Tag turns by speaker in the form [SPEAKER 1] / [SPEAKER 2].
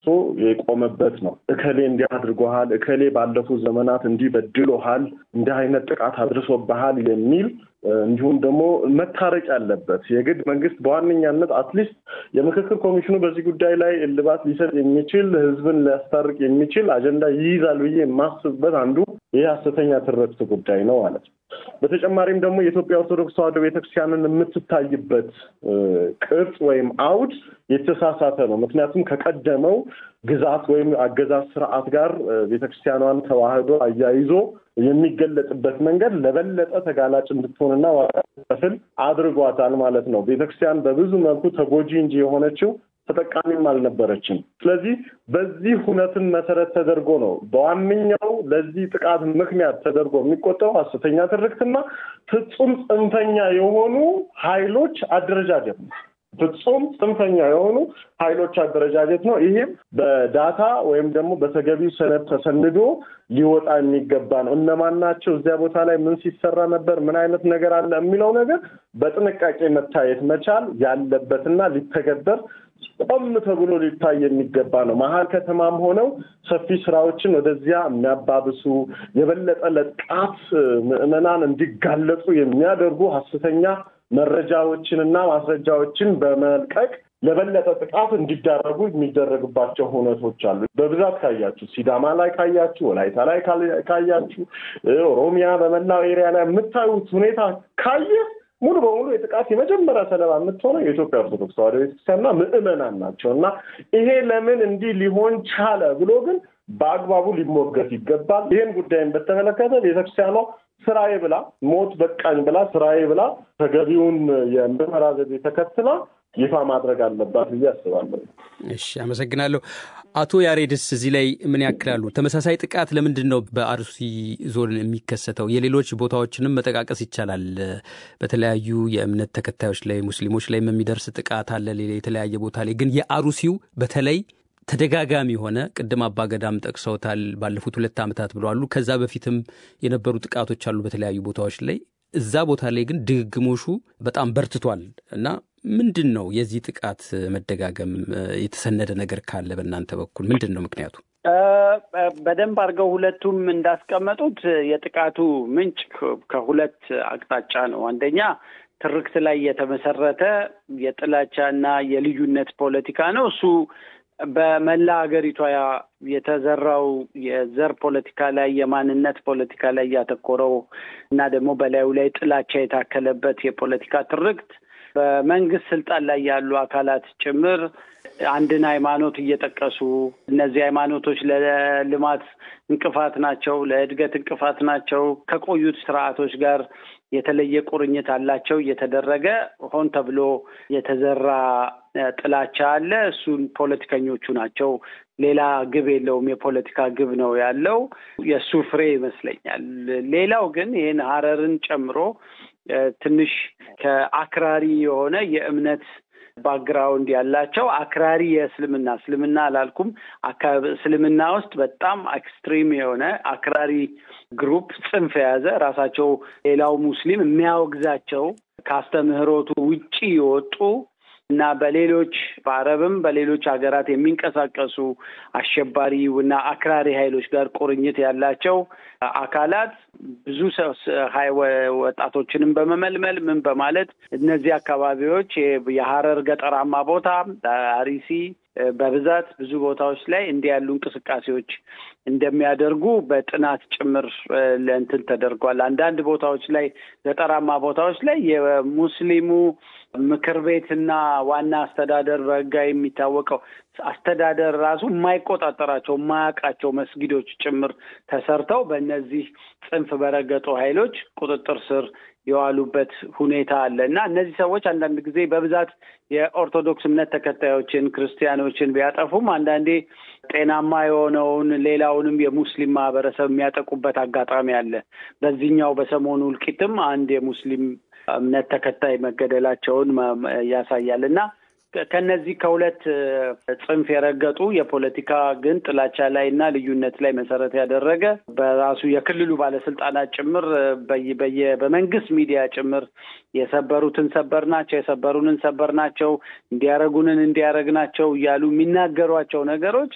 [SPEAKER 1] የቆመበት ነው። እከሌ እንዲህ አድርጎሃል፣ እከሌ ባለፉት ዘመናት እንዲህ በድሎሃል፣ እንዲህ አይነት ጥቃት አድርሶብሃል የሚል እንዲሁም ደግሞ መታረቅ ያለበት የግድ መንግስት በዋነኛነት አትሊስት የምክክር ኮሚሽኑ በዚህ ጉዳይ ላይ እልባት ሊሰጥ የሚችል ህዝብን ሊያስታርቅ የሚችል አጀንዳ ይይዛል ብዬ የማስብበት አንዱ ይህ ሐሰተኛ ትርክት ጉዳይ ነው ማለት ነው። በተጨማሪም ደግሞ የኢትዮጵያ ኦርቶዶክስ ተዋሕዶ ቤተክርስቲያንን የምትታይበት ቅርጽ ወይም አውድ የተሳሳተ ነው። ምክንያቱም ከቀደመው ግዛት ወይም አገዛዝ ስርዓት ጋር ቤተክርስቲያኗን ተዋህዶ አያይዞ የሚገለጽበት መንገድ ለበለጠ ተጋላጭ እንድትሆንና ዋጋ እንድትከፍል አድርጓታል ማለት ነው። ቤተክርስቲያን በብዙ መልኩ ተጎጂ እንጂ የሆነችው ተጠቃሚም አልነበረችም። ስለዚህ በዚህ ሁነትን መሰረት ተደርጎ ነው በዋነኛው ለዚህ ጥቃት ምክንያት ተደርጎ የሚቆጠሩ ሐሰተኛ ትርክትና ፍጹም ጽንፈኛ የሆኑ ኃይሎች አደረጃጀት ነው። ፍጹም ጽንፈኛ የሆኑ ኃይሎች አደረጃጀት ነው። ይሄም በዳታ ወይም ደግሞ በተገቢው ሰነድ ተሰንዶ ሊወጣ የሚገባ ነው። እነማን ናቸው? እዚያ ቦታ ላይ ምን ሲሰራ ነበር? ምን አይነት ነገር አለ? የሚለው ነገር በጥንቃቄ መታየት መቻል ያለበትና ሊተገበር ቆም ተብሎ ሊታይ የሚገባ ነው። መሀል ከተማም ሆነው ሰፊ ስራዎችን ወደዚያ የሚያባብሱ የበለጠ ለጥቃት ምዕመናን እንዲጋለጡ የሚያደርጉ ሐሰተኛ መረጃዎችንና ማስረጃዎችን በመልቀቅ ለበለጠ ጥቃት እንዲዳረጉ የሚደረግባቸው ሁነቶች አሉ። በብዛት ካያችሁ፣ ሲዳማ ላይ ካያችሁ፣ ወላይታ ላይ ካያችሁ፣ ኦሮሚያ በመላው ኤሪያ ላይ የምታዩት ሁኔታ ካየ ሙሉ በሙሉ የጥቃት የመጀመሪያ ሰለባ የምትሆነው የኢትዮጵያ ኦርቶዶክስ ተዋሕዶ ቤተክርስቲያንና ምዕመናን ናቸው እና ይሄ ለምን እንዲህ ሊሆን ቻለ ብሎ ግን በአግባቡ ሊሞገት ይገባል። ይህን ጉዳይን በተመለከተ ቤተክርስቲያኗ ስራዬ ብላ ሞት በቃኝ ብላ ስራዬ ብላ ተገቢውን የምርመራ ዘዴ ተከትላ ይፋ ማድረግ አለባት ብዬ አስባለሁ።
[SPEAKER 2] እሺ፣ አመሰግናለሁ። አቶ ያሬድስ እዚህ ላይ ምን ያክላሉ? ተመሳሳይ ጥቃት ለምንድን ነው በአርሲ ዞን የሚከሰተው? የሌሎች ቦታዎችንም መጠቃቀስ ይቻላል። በተለያዩ የእምነት ተከታዮች ላይ ሙስሊሞች ላይም የሚደርስ ጥቃት አለ የተለያየ ቦታ ላይ ግን የአሩሲው በተለይ ተደጋጋሚ የሆነ ቅድም አባገዳም ጠቅሰውታል። ባለፉት ሁለት ዓመታት ብለዋሉ። ከዛ በፊትም የነበሩ ጥቃቶች አሉ በተለያዩ ቦታዎች ላይ። እዛ ቦታ ላይ ግን ድግግሞሹ በጣም በርትቷል እና ምንድን ነው የዚህ ጥቃት መደጋገም? የተሰነደ ነገር ካለ በእናንተ በኩል ምንድን ነው ምክንያቱ?
[SPEAKER 3] በደንብ አድርገው ሁለቱም እንዳስቀመጡት የጥቃቱ ምንጭ ከሁለት አቅጣጫ ነው። አንደኛ ትርክት ላይ የተመሰረተ የጥላቻና የልዩነት ፖለቲካ ነው። እሱ በመላ ሀገሪቷ የተዘራው የዘር ፖለቲካ ላይ የማንነት ፖለቲካ ላይ ያተኮረው እና ደግሞ በላዩ ላይ ጥላቻ የታከለበት የፖለቲካ ትርክት በመንግስት ስልጣን ላይ ያሉ አካላት ጭምር አንድን ሃይማኖት እየጠቀሱ እነዚህ ሃይማኖቶች ለልማት እንቅፋት ናቸው፣ ለእድገት እንቅፋት ናቸው፣ ከቆዩት ስርዓቶች ጋር የተለየ ቁርኝት አላቸው እየተደረገ ሆን ተብሎ የተዘራ ጥላቻ አለ። እሱን ፖለቲከኞቹ ናቸው። ሌላ ግብ የለውም። የፖለቲካ ግብ ነው ያለው። የእሱ ፍሬ ይመስለኛል። ሌላው ግን ይህን ሀረርን ጨምሮ ትንሽ ከአክራሪ የሆነ የእምነት ባክግራውንድ ያላቸው አክራሪ የእስልምና እስልምና አላልኩም፣ እስልምና ውስጥ በጣም ኤክስትሪም የሆነ አክራሪ ግሩፕ ጽንፍ የያዘ ራሳቸው ሌላው ሙስሊም የሚያወግዛቸው ከአስተምህሮቱ ውጪ የወጡ እና በሌሎች በአረብም በሌሎች ሀገራት የሚንቀሳቀሱ አሸባሪ እና አክራሪ ኃይሎች ጋር ቁርኝት ያላቸው አካላት ብዙ ወጣቶችንም በመመልመል ምን በማለት እነዚህ አካባቢዎች የሀረር ገጠራማ ቦታ አሪሲ በብዛት ብዙ ቦታዎች ላይ እንዲህ ያሉ እንቅስቃሴዎች እንደሚያደርጉ በጥናት ጭምር ለእንትን ተደርጓል። አንዳንድ ቦታዎች ላይ ገጠራማ ቦታዎች ላይ የሙስሊሙ ምክር ቤትና ዋና አስተዳደር በሕጋዊ የሚታወቀው አስተዳደር ራሱ የማይቆጣጠራቸው የማያውቃቸው መስጊዶች ጭምር ተሰርተው በእነዚህ ጽንፍ በረገጡ ኃይሎች ቁጥጥር ስር የዋሉበት ሁኔታ አለ እና እነዚህ ሰዎች አንዳንድ ጊዜ በብዛት የኦርቶዶክስ እምነት ተከታዮችን ክርስቲያኖችን ቢያጠፉም አንዳንዴ ጤናማ የሆነውን ሌላውንም የሙስሊም ማህበረሰብ የሚያጠቁበት አጋጣሚ አለ። በዚህኛው በሰሞኑ እልቂትም አንድ የሙስሊም እምነት ተከታይ መገደላቸውን ያሳያል እና ከነዚህ ከሁለት ጽንፍ የረገጡ የፖለቲካ ግን ጥላቻ ላይ እና ልዩነት ላይ መሰረት ያደረገ በራሱ የክልሉ ባለስልጣናት ጭምር በየ በመንግስት ሚዲያ ጭምር የሰበሩትን ሰበር ናቸው፣ የሰበሩንን ሰበር ናቸው፣ እንዲያረጉንን እንዲያረግ ናቸው እያሉ የሚናገሯቸው ነገሮች